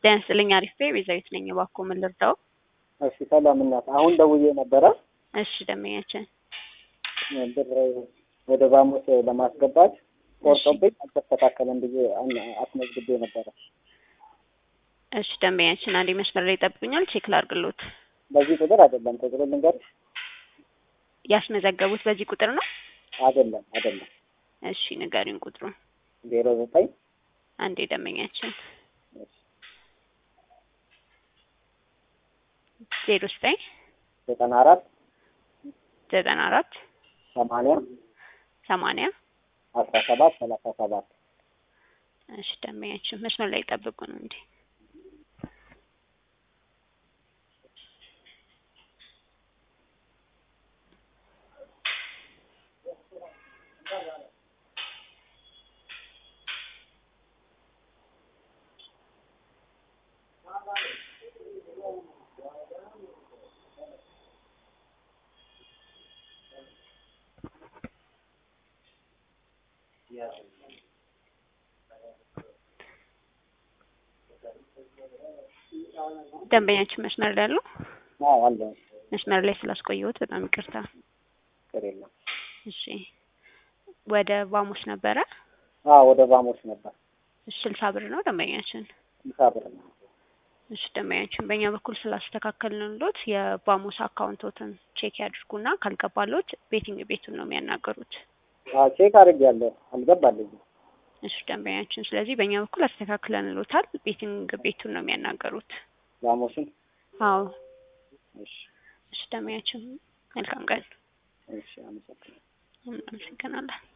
ጤና ይስጥልኝ አሪፍ ነኝ ቤዛዊት ነኝ እባክዎ ምን ልርዳዎ እሺ ሰላም እናት አሁን ደውዬ ነበረ እሺ ደንበኛችን ብር ወደ ባሙስ ለማስገባት ቆርጦብኝ አልተስተካከለም ብዬ አስመዝግቤ ነበረ እሺ ደንበኛችን አንዴ መስመር ላይ ይጠብቁኛል ቼክ ላድርግሎት በዚህ ቁጥር አይደለም ቁጥሩ ልንገርሽ ያስመዘገቡት በዚህ ቁጥር ነው አይደለም አይደለም እሺ ንገሪኝ ቁጥሩ ዜሮ ዘጠኝ አንዴ ደንበኛችን ዜሮ ዘጠኝ ዘጠና አራት ዘጠና አራት ሰማንያ ሰማንያ አስራ ሰባት ሰላሳ ሰባት እሺ ደንበኛችን መስመር ላይ ይጠብቁ ነው እንዴ ደንበኛችን መስመር ላይ ያለው አዎ አለ መስመር ላይ ስላስቆየሁት በጣም ይቅርታ ችግር የለም እሺ ወደ ባሙስ ነበረ አዎ ወደ ባሞች ነበር እሺ ስልሳ ብር ነው ደንበኛችን ስልሳ ብር ነው እሺ ደንበኛችን በእኛ በኩል ስላስተካከልንሎት የባሙስ አካውንቶትን ቼክ ያድርጉና ካልገባሎት ቤቲንግ ቤቱን ነው የሚያናገሩት አዎ ቼክ አድርጌያለሁ አልገባልኝም እሺ ደንበኛችን ስለዚህ በእኛ በኩል አስተካክለንሎታል ቤቲንግ ቤቱን ነው የሚያናገሩት ባሞሽን አዎ እሺ እሺ ደንበኛችን መልካም ቀን እሺ አመሰግናለሁ እናመሰግናለን